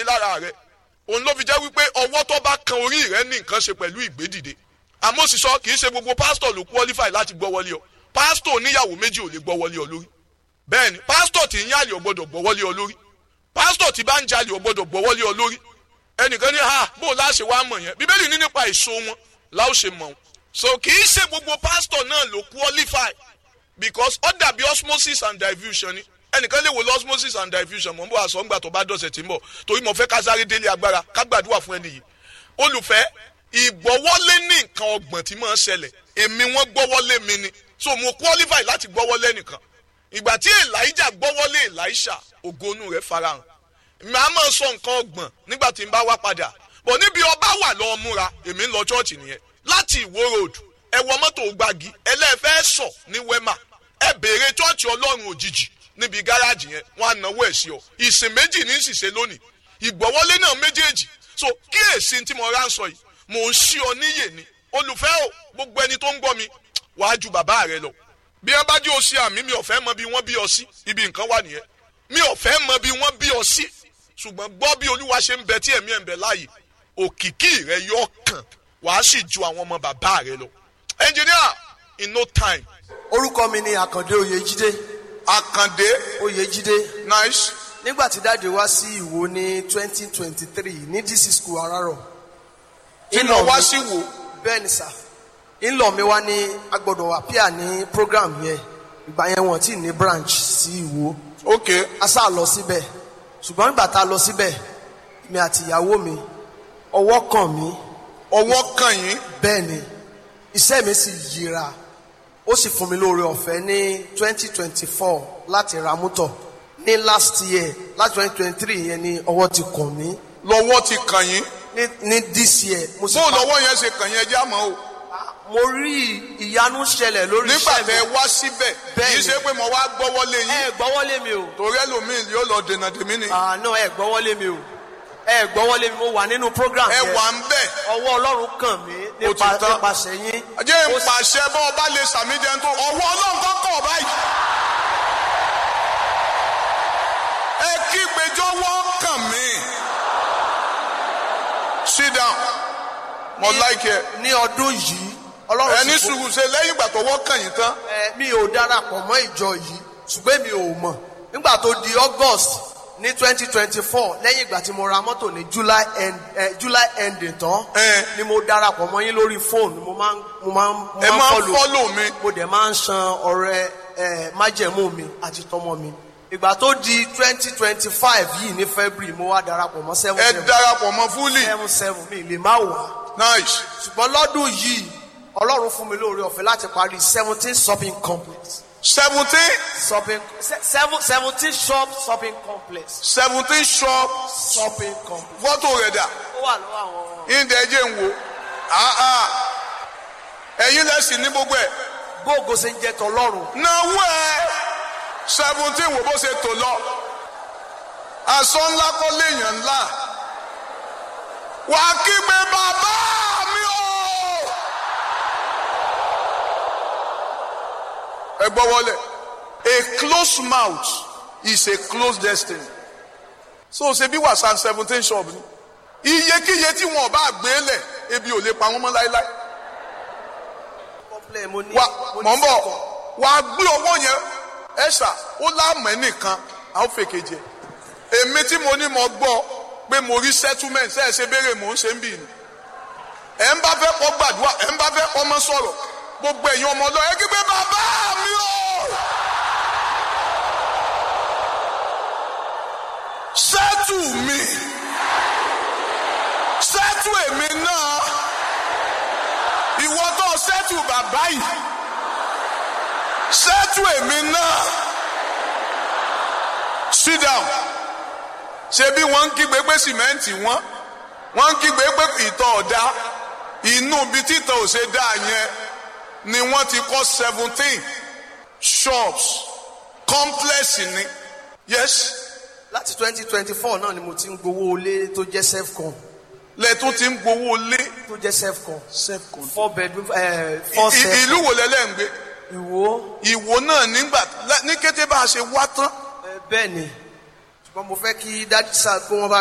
jáde lára rẹ òun ló fi jẹ́ wípé ọwọ́ tó bá kan orí rẹ ní nǹkan ṣe pẹ̀lú ìgbédìde àmọ́ sì sọ kì í ṣe gbogbo pásítọ̀ ló qualify láti gbọ́ wọlé ọ pásítọ̀ oníyàwó méjì ò lè gbọ́ wọlé ọ lórí bẹ́ẹ̀ni pásítọ̀ tí ń yàlè ò gbọ́dọ̀ gbọ́ wọlé ọ lórí pásítọ̀ tí bá ń jalè ò gbọ́dọ̀ gbọ́ wọlé ọ lórí ẹnìkan ní ha bó o láṣẹ wá mọ̀ yẹn bíbélì ní nípa èso wọn láò ṣe mọ̀ wọn so kì í ṣe gbogbo pásítọ̀ náà ló qualify because ó dàbí osmosis and diffusion ni ẹnìkan lè wo lọ osmosis and diffusion mọ̀ n bọ̀ àṣọ ńgbà tó bá dọ̀sẹ̀ tí ń bọ̀ torí mo fẹ́ ká sáré délé agbára ká gbàdúrà fún ẹni yìí olùfẹ́ ìgbọ́wọ́lé ní nǹkan ọgbọ̀n tí máa ń ṣẹlẹ̀ èmi wọ́n gbọ́wọ́lé mi ni so mo qualify láti gbọ́wọ́lé nìkan ìgbà tí elijah gbọ́wọ́lé elisha ògonu rẹ̀ farahàn màá máa sọ nǹkan ọgbọ̀n nígbà tí n bá wá padà bọ̀ níbi ọba wà lọ́ọ́ múra èmi ń lọ chọ́ọ̀chì nìyẹn láti ìwó road ẹ wọ mọ́tò gbági ẹlẹ́fẹ́ sọ ní wema ẹ béèrè chọ́ọ̀chì ọlọ́run òjijì níbi gáràjì yẹn wọn á náwó ẹ̀ sí ọ ìsìn méjì ní ìsìsẹ́ lónìí ìgbọ̀wọ́lé náà méjèèjì so kíyèsí tí mo rà ń sọ yìí mò ń ṣí ọ níyè ni olùfẹ́ o gbogbo ẹni tó ń gbọ́ mi wàá ju bàbá rẹ lọ bí wọn bá jí o ṣe àmì mi ò fẹ́ mọ bí wọ́n bí ọ sí ibi nǹkan wà nìyẹn mi ò fẹ́ mọ bí wọ́n bí ọ sí ṣùgbọ́n gbọ́ bí olúwa ṣe ń bẹ tí ẹ̀mí ẹ̀ ń bẹ láàyè òkìkí rẹ yọ kàn wàá sì ju àwọn ọmọ bàbá rẹ lọ engineer in no time. orúkọ mi ni àkàndé oyèjídé àkàndé oyèjídé nice nígbà tí dáàdi wá sí ìwò ní twenty twenty three ní dc school arárọ̀ iná wá sí wò bẹ́ẹ̀ ni sà ńlọ mi wá ní agbọ́dọ̀ appear ní program yẹn ìgbà yẹn wọ́n ti ní branch sí ìwò ok a sá lọ síbẹ̀ ṣùgbọ́n nígbà tá a lọ síbẹ̀ mi àti ìyàwó mi ọwọ́ kàn mí ọwọ́ kàn yín bẹ́ẹ̀ ni iṣẹ́ mi sì yíra ó sì fún mi lóore ọ̀fẹ́ ní twenty twenty four láti ra mọ́tò ní last year láti twenty twenty three yẹn ni ọwọ́ ti kàn mí lọ́wọ́ ti kàn yín ní ní this year mo sì bó pa- lọ́wọ́ yẹn ṣe kàn yín ẹjẹ́ àmọ́ o mo rí ìyanu ṣẹlẹ̀ lórí nígbà iṣẹ́ tẹ mi wá síbẹ̀ kì í Bẹ́ẹ̀ni. ṣe pé mo wá gbọ́wọ́lé ẹ yín gbọ́wọ́lé mi o torí ẹlòmíì yóò lọ dènà tèmi ni àná ẹ gbọ́wọ́lé mi o ẹ gbọ́wọ́lé mi mo wà nínú program ẹ yẹn wà ń bẹ̀ ọwọ́ ọlọ́run kàn mí Ó ti nípa tán. nípasẹ̀ yín jẹ́ Ó ń sì- pàṣẹ bọ́ ọba lè sàmì jẹun tó ọwọ́ ọlọ́run tó kọ̀ báyìí. ẹ kí gbẹjọ́wọ́ kàn mí. sit down mo like ẹ ní ọdún yìí ọlọ́run ẹni sì fún- sùúrù ṣe lẹ́yìn ìgbà tọwọ́ kàn yín tán ẹ, mi ò darapọ̀ mọ́ ìjọ yìí ṣùgbọ́n mi ò mọ̀ nígbà tó di august ní twenty twenty four lẹ́yìn ìgbà tí mo ra mọ́tò ní july end eh, july ending tán Ẹ. ni mo darapọ̀ mọ́ yín lórí fóònù mo máa ń mo máa ń mo ẹ máa ń follow. fọ́lò mi mo dẹ̀ máa ń san ọrẹ ẹ májẹ̀mú mi àti tọmọ mi ìgbà tó di twenty twenty five yìí ní february mo wá darapọ̀ mọ́ seven ẹ seven darapọ̀ mọ́ fúlì seven seven mi lè má wà nice ṣùgbọ́n lọ́dún yìí ọlọ́run fún mi lóore ọ̀fẹ́ láti parí seventeen shopping complex seventeen shopping se- seven seventeen shop shopping complex seventeen shop shopping complex fọ́tò rẹ̀ dà ó wà lọ́wọ́ àwọn ìdẹ̀ ẹ̀jẹ̀ ń wo Ah, ah. ẹ̀yin lẹ́sìn ní gbogbo ẹ̀ gbóògó ṣe ń jẹ tọlọ́run náwó ẹ̀ seventeen wo bó ṣe tò lọ aṣọ ńlá kọ́ léèyàn ńlá wàá kígbe bàbá mi o. ẹ gbọ́ wọlé a closed mouth is a closed destiny so ṣe bí wàsán seventeen shop ni iyekíye tí wọn bá gbé lẹ̀ ebi ò lè pa wọn mọ́ láéláé complex mo ní wa mo ní mọ̀ ń bọ̀ sẹ́kọ̀ọ́. wà á gbé owó yẹn ẹ̀ṣà ó láàmú ẹ̀ nìkan àwọn fèkè jẹ èmi tí mo ní mo gbọ́ pé mo rí settlement ṣe é ṣe béèrè mò ń ṣe ń bì ní ẹ̀ ń bá fẹ́ kọ́ gbàdúrà ẹ̀ ń bá fẹ́ kọ́ mọ́ sọ̀rọ̀ gbogbo ẹ̀yin ọmọ ọlọ́ ẹ kígbe bàbá mi o sẹ́tù mi sẹ́tù èmi náà ìwọ tó sẹ́tù bàbá yìí sẹ́tù èmi náà sit down ṣe bí wọ́n ń kígbe pé sìmẹ́ǹtì wọ́n wọ́n ń kígbe pé ìtọ̀ ọ̀dá inú ibi títọ̀ ò ṣe dá yẹn ni wọ́n ti kọ́ seventeen shops complex ni yes láti twenty twenty four náà ni mo ti ń gbowó ilé tó jẹ́ selfcon lẹ́tún ti ń gbowó lé tó jẹ́ selfcon self-con. four bedroom ẹ four I- self ìlú wo lẹ́lẹ́ ń gbé ìwò ìwò náà nígbà ní kété bá a ṣe wá tán ẹ, bẹ́ẹ̀ ni ṣùgbọ́n mo fẹ́ kí dájú sáà kí wọ́n bá